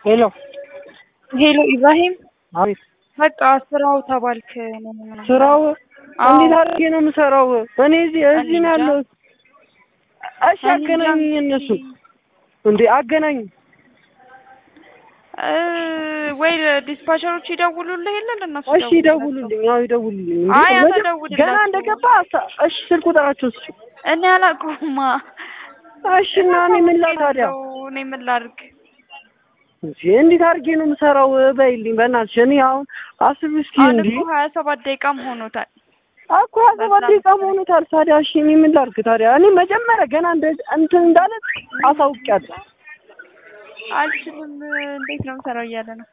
ሄሎ ሄሎ ኢብራሂም አቤት በቃ ስራው ተባልክ ነው ምናምን። ስራው አዎ። እንዴት አድርጌ ነው የምሰራው? እኔ እዚህ እዚህ ነው እንጃ። ያለሁት። እሺ እኔ አገናኙኝ፣ እንጃ እነሱ እንዴ አገናኙ። እ ወይ ዲስፓቸሮች ይደውሉልህ የለ ለእነሱ እሺ ይደውሉልኝ፣ አዎ ይደውሉልኝ። እንዴ አይ አንተ መጀ- ደውልላቸው። ገና እንደገባ አሳ- እሺ ስልክ ቁጥራቸው ስጭ። እኔ አላውቀውማ። እሺ እና እኔ ምን ላድርግ ታዲያ? እኔ ምን ላድርግ? እንዴ እንዴት አድርጌ ነው የምሰራው? በይልኝ በእናትሽ። እኔ አሁን አስቢ እስኪ አሁን እንዴ እኮ ሀያ ሰባት ደቂቃም ሆኖታል። እኮ ሀያ ሰባት ደቂቃ ሆኖታል። ታዲያ እሺ እኔ ምን ላድርግ ታዲያ? እኔ መጀመሪያ ገና እንደ እንትን እንዳለ አሳውቂያለሁ። አልችልም እንዴት ነው የምሰራው እያለ ነው።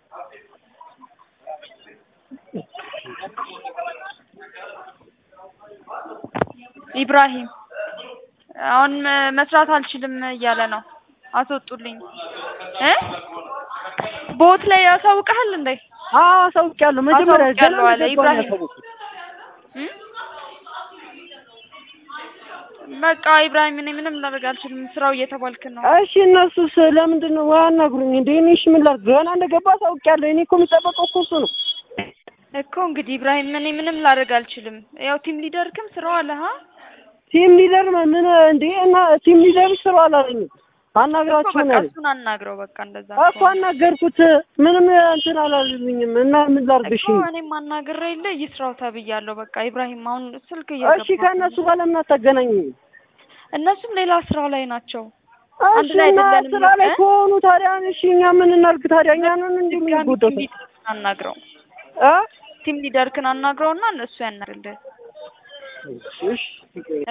ኢብራሂም አሁን መ- መስራት አልችልም እያለ ነው። አስወጡልኝ እ ቦት ላይ ያሳውቅሃል እንዴ? አዎ አሳውቂያለሁ። መጀመሪያ ገና አሳውቂያለሁ አለ እንደገባሁ ነው ኢብራሂም። ያሳወቅኩት። እ? በቃ ኢብራሂም እኔ ምንም ላደርግ አልችልም። ስራው እየተባልክ ነው። እሺ እነሱስ ለምንድን ነው አያናግሩኝ እንዴ? እኔ እሺ ምን ላድርግ? ገና እንደገባ አሳውቂያለሁ። እኔ እኮ የሚጠበቀው እኮ እሱ ነው። እኮ እንግዲህ ኢብራሂም እኔ ምንም ላደርግ አልችልም። ያው ቲም ሊደርክም ስራው አለ ሀ ቲም ሊደር ምን እንዴ? እና ቲም ሊደር ስራ አላለኝም። እኮ አናግራችሁ በቃ ነው ያለኝ። እሱን አናግረው በቃ እንደዛ እኮ አናገርኩት። ምንም እንትን አላለልኝም። እና ምን ላድርግ? እሺ እኮ እኔም አናግሬ የለ ይስራው ተብያለሁ። በቃ ኢብራሂም አሁን ስልክ እሺ እየገባ ከእነሱ ጋር ለምን አታገናኙኝ? እነሱም ሌላ ስራው ላይ ናቸው። አንድ እሺ ላይ እና አይደለንም ስራ ላይ እ? ከሆኑ ታዲያ እሺ እኛ ምን እናድርግ ታዲያ? እኛንን እንዲህ ድጋሚ የምንጎዳው ቲም ሊደርክን አናግረው እ ቲም ሊደርክን አናግረውና እነሱ ያናግርልህ። እሺ